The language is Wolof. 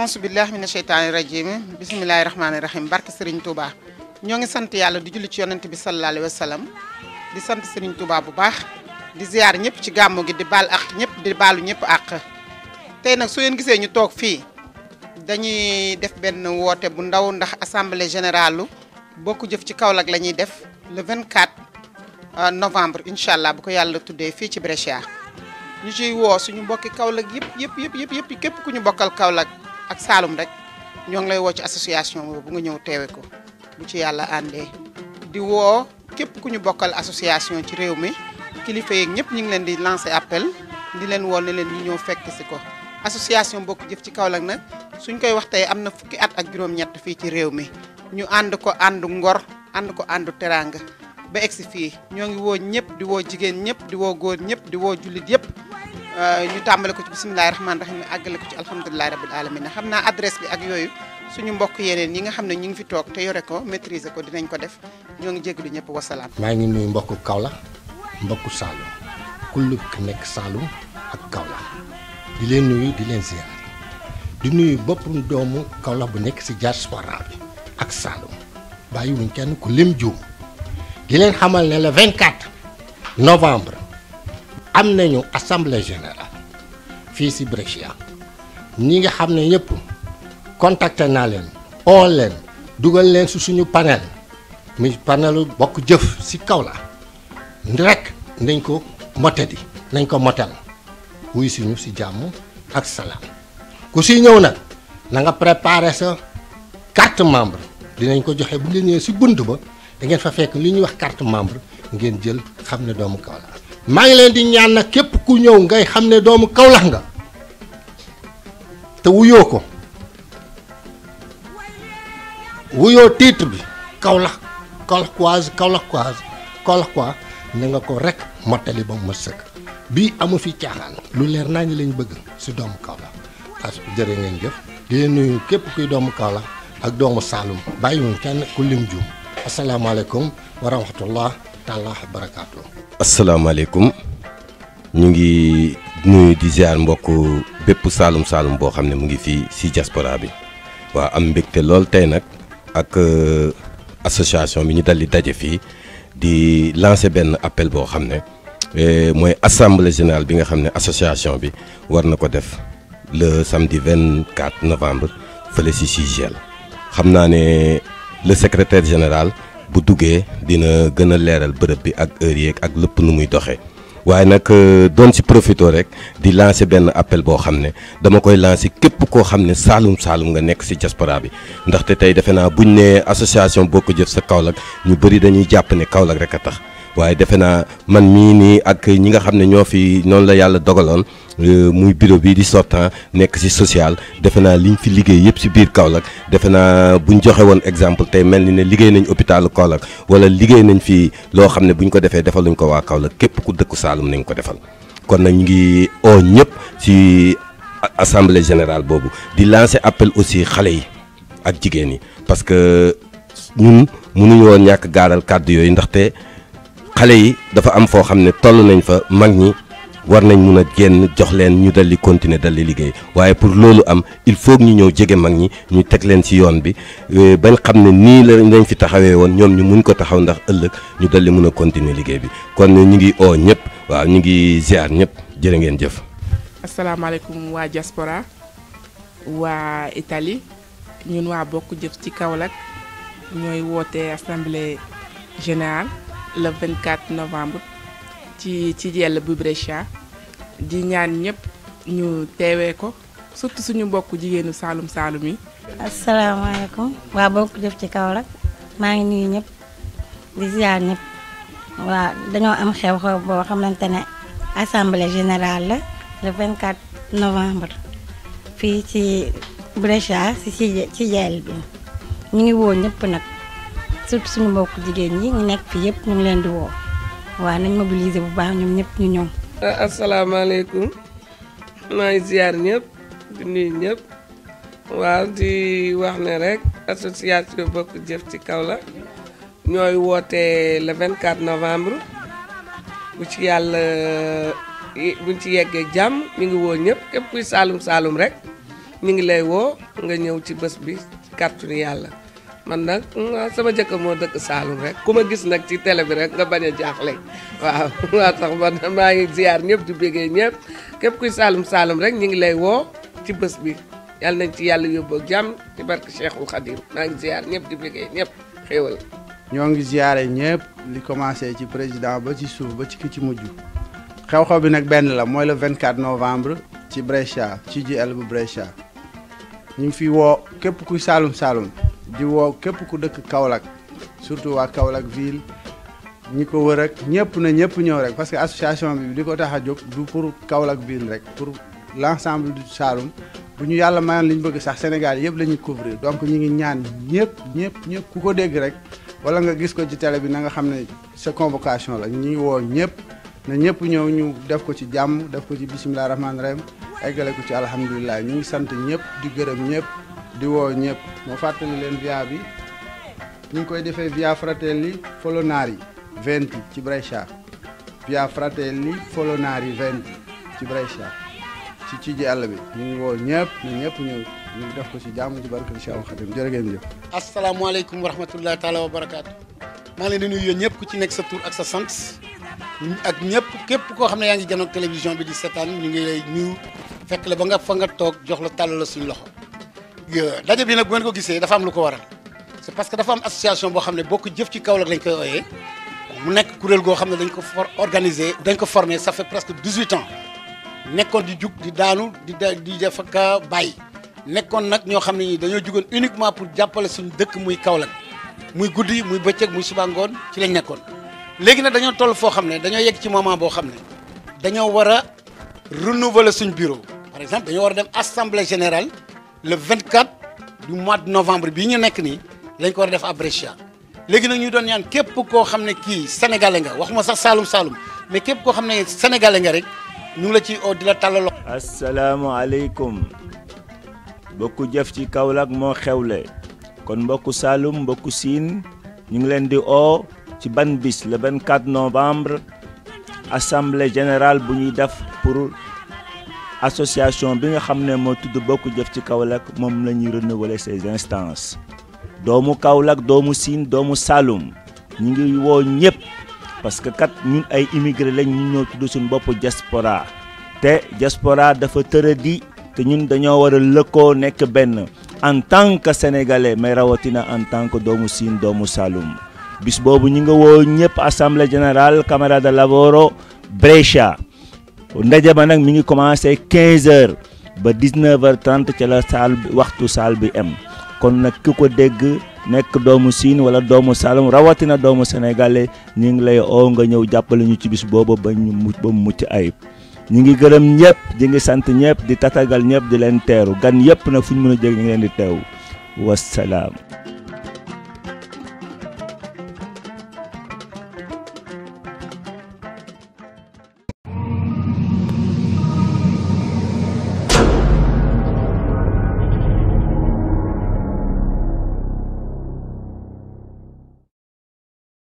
auzu billahi mina sheytaani rajim bisimilahi rahmaani rahim barke Serigne Touba ñoo ngi sant yàlla di julli ci yonent bi sallallahu alayhi wa sallam di sant Serigne Touba bu baax di ziar ñëpp ci gàmmu gi di baal ak ñëpp di baalu ñëpp àq tey nag su ngeen gisee ñu toog fii dañuy def benn woote bu ndaw ndax assemblée générale bokku jëf ci Kaolack la ñuy def le 24 novembre incha allah bu ko yàlla tuddee fii ci Brescia ñu ciy woo suñu mbokki Kaolack yëpp yëpp yëpp yëpp yëpp képp ku ñu bokkal Kaolack ak Saalum rek ñoo ngi lay woo ci association boobu bu nga ñëw teewe ko bu ci yàlla àndee di woo képp ku ñu bokkal association ci réew mi kilifa yeeg ñëpp ñu ngi leen di lancer appel di leen woo ne leen ñu ñëw fekk si ko association bokk jëf ci Kaolack nag suñ koy wax tey am na fukki at ak juróom-ñett fii ci réew mi ñu ànd ko àndu ngor ànd ko àndu teraanga ba egsi fii ñoo ngi woo ñëpp di woo jigéen ñëpp di woo góor ñëpp di woo jullit yëpp ñu tàmbale ko ci bisimilahi rahmaani rahim àggale ko ci alhamdulilahi rabil alamin xam naa adresse bi ak yooyu suñu mbokk yeneen yi nga xam ne ñu ngi fi toog te yore ko maîtriser ko dinañ ko def ñoo ngi jégalu ñëpp wasalaam. maa ngi nuyu mbokku Kaolack mbokku Saloum kullu ku nekk Saloum ak Kaolack di leen nuyu di leen ziar di nuyu bopp doomu Kaolack bu nekk si diaspora bi ak Saloum bàyyiwuñ kenn ku lim juum di leen xamal ne le 24 novembre am nañu assemblée générale fii si Brescia ñi nga xam ne ñëpp contacté naa leen oo leen dugal leen si suñu panel muy panelu bokk jëf si Kaolack rek nañ ko motadi nañ ko motel wuy suñu si jàmm ak salaam ku si ñëw nag na nga préparé sa carte membre dinañ ko joxe bu leen ñëwee si bunt ba da ngeen fa fekk li ñuy wax carte membre ngeen jël xam ne doomu Kaolack maa ngi leen di ñaan nag képp ku ñëw ngay xam ne doomu Kaolack nga te wuyoo ko wuyoo titre bi Kaolack Kaolackoise Kaolackoise Kaolackois na nga ko rek mottali ba mu ma sëkk bii amu fi caaxaan lu leer naa ñu lañ bëgg si doomu Kaolack parce que jërë ngeen jëf di leen nuyu képp kuy doomu Kaolack ak doomu Saloum bàyyiwuñ kenn ku lim juum asalaamaaleykum wa rahmatullah taala wa barakaatu. asalaamaaleykum ñu ngi nuyu di ziar mbokk bépp Saloum Saloum boo xam ne mu ngi fii si diaspora bi waaw am mbégte lool tey nag ak association bi ñu dal di daje fii di lancer benn appel boo xam ne mooy assemblée générale bi nga xam ne association bi war na ko def le samedi 24 novembre fële si Sigel xam naa ne le secrétaire général bu duggee dina gën a leeral bërëb bi ak heure yeeg ak lépp nu muy doxee waaye nag doon si profito rek di lancer benn appel boo xam ne dama koy lancer képp koo xam ne Saloum Saloum nga nekk si diaspora bi ndaxte tey defe naa buñ ne association Bokk Jëf sa Kaolack ñu bëri dañuy jàpp ne Kaolack rek a tax waaye defe naa man mii nii ak ñi nga xam ne ñoo fi noonu la yàlla dogaloon muy bureau bi di sortant nekk ci social defe naa liñ fi liggéey yëpp ci biir Kaolack defe naa buñ joxe woon exemple tey mel ni ne liggéey nañ hôpitalu Kaolack wala liggéey nañ fi loo xam ne buñ ko defee defaluñ ko waa Kaolack képp ku dëkku Saloum nañ ko defal kon nag ñu ngi oo ñëpp ci assemblée générale boobu di lancer appel aussi xale yi ak jigéen yi parce que ñun mënuñu woon ñàkk gaaral kàddu yooyu ndaxte xale yi dafa am foo xam ne toll nañ fa mag ñi war nañ mun a génn jox leen ñu dal di continuer dal di liggéey waaye pour loolu am il faut ñu ñëw jege mag ñi ñu teg leen ci yoon bi bañ xam ne nii la lañ fi taxawee woon ñoom ñu mun ko taxaw ndax ëllëg ñu dal di mun a continuer liggéey bi kon ñu ngi oo ñëpp waaw ñu ngi ziar ñëpp jërë ngeen jëf. asalaamaaleykum waa diaspora waa Italie ñun waa bokk jëf ci Kaolack ñooy woote assemblée générale le 24 novembre ci ci jell bu Brescia di ñaan ñëpp ñu teewee ko surtout suñu mbokk jigéenu Saloum Saloum yi. asalaamaaleykum waa bokk jëf ci Kaolack maa ngi nuyu ñëpp di ziar ñëpp waa dañoo am xew-xew boo xamante ne assemblée générale la le 24 novembre fii ci Brescia si ci ci jell bi ñu ngi woo ñëpp nag. surtout suñu mbokk jigéen ñi ñu nekk fii yëpp ñu ngi leen di woo waaw nañ mobiliser bu baax ñoom ñëpp ñu ñëw. asalaamaaleykum maa ngi ziar ñëpp di nuyu ñëpp waaw di wax ne rek association bokk jëf ci Kaolack ñooy woote le 24 novembre bu ci yàlla buñ ci yeggee jàmm mi ngi woo ñëpp képp kuy Saloum Saloum rek ñu ngi lay woo nga ñëw ci bés bi ci kàttanu yàlla man nag sama jëkkër moo dëkk Saalum rek ku ma gis nag ci télé bi rek nga bañ a jaaxle waaw waa tax man maa ngi ziar ñëpp di béggee ñëpp képp kuy Saalum Saalum rek ñu ngi lay woo ci bés bi yàlla nañ ci yàlla yóbbu ak jàmm ci barke Cheikhul Khadim maa ngi ziar ñëpp di béggee ñëpp xéewal ñoo ngi ziare ñëpp li commencé ci président ba ci suuf ba ci ki ci mujj xew-xew bi nag benn la mooy le 24 novembre ci Brescia ci GL bu Brescia ñu ngi fi woo képp kuy Saalum Saalum di woo képp ku dëkk Kaolack surtout waa Kaolack ville ñi ko wër ak ñëpp na ñëpp ñëw rek parce que association bi li ko tax a jóg du pour Kaolack ville rek pour l' ensemble du Saalum bu ñu yàlla mayoon li ñu bëgg sax Sénégal yëpp la ñuy couvrir donc ñu ngi ñaan ñëpp ñëpp ñëpp ku ko dégg rek wala nga gis ko ci télé bi na nga xam ne sa convocation la ñu ngi woo ñëpp na ñëpp ñëw ñu def ko ci jàmm def ko ci bisimilah rahmaani rahim eggale ko ci alhamdulilah ñu ngi sant ñëpp di gërëm ñëpp di woo ñëpp moo fàttali leen via bi ñu ngi koy defee via Fratelli Folonari 20 ci Brescia via Fratelli Folonari 20 ci Brescia ci ci ji àll bi ñu ngi woo ñëpp na ñëpp ñëw ñu def ko ci jàmm ci barke Cheikh Khadim jërë ngeen jëf. asalaamaaleykum wa rahmatullahi taala wa barakaatu maa ngi leen di nuyu yéen ñëpp ku ci nekk sa tur ak sa sant ak ñëpp képp koo xam ne yaa ngi janoog télévision bi di seetaan ñu ngi lay nuyu fekk la ba nga fa nga toog jox la tàll la suñu loxo daje bi nag bu ngeen ko gisee dafa am lu ko waral c'est parce que dafa am association boo xam ne bokk jëf ci Kaolack lañ koy ooyee mu nekk kuréel goo xam ne dañ ko for organiser dañ ko formé ça fait presque 18 ans nekkoon di jug di daanu di di def ak bàyyi nekkoon nag ñoo xam ne ñi dañoo jugoon uniquement pour jàppale suñu dëkk muy Kaolack muy guddi muy bëccëg muy suba ngoon ci lañ nekkoon léegi nag dañoo toll foo xam ne dañoo yegg ci moment boo xam ne dañoo war a renouveler suñ bureau par exemple dañoo war a dem assemblée générale le 24 du mois de novembre bii ñu nekk nii lañ ko war a def à Brescia léegi nag ñu doon ñaan képp koo xam ne kii sénégalais nga waxuma sax Saalum Saalum mais képp koo xam ne sénégalais nga rek ñu ngi la ci oo di la tàllal loxo. asalaamaaleykum mbokku jëf ci Kaolack moo xewle kon mbokku Saalum mbokku Siin ñu ngi leen di oo ci ban bis le 24 novembre assemblée générale bu ñuy def pour association bi nga xam ne moo tudd bokk jëf ci Kaolack moom la ñuy renouveler ces instances doomu Kaolack doomu Siin doomu Saalum ñu ngi woo ñëpp parce que kat ñun ay immigré lañ ñu ñoo tudd suñu bopp diaspora te diaspora dafa tëradi te ñun dañoo war a lëkkoo nekk benn en tant que sénégalais mais rawatina en tant que doomu Siin doomu Saalum bis boobu ñu nga woo ñëpp assemblée générale Camera de Lavoro Brescia ndaje ba nag mi ngi commencé 15 heures ba 19 heures 30 ca la saal bi waxtu saal bi am kon nag ki ko dégg nekk doomu Siin wala doomu Saalum rawatina doomu sénégalais ñu ngi lay oo nga ñëw jàppale ñu ci bis boobu ba ñu mu ba mu mucc ayib ñu ngi gërëm ñëpp di ngi sant ñëpp di tatagal ñëpp di leen teeru gan yëpp nag fu ñu mën a jég ñu ngi leen di teew wassalaam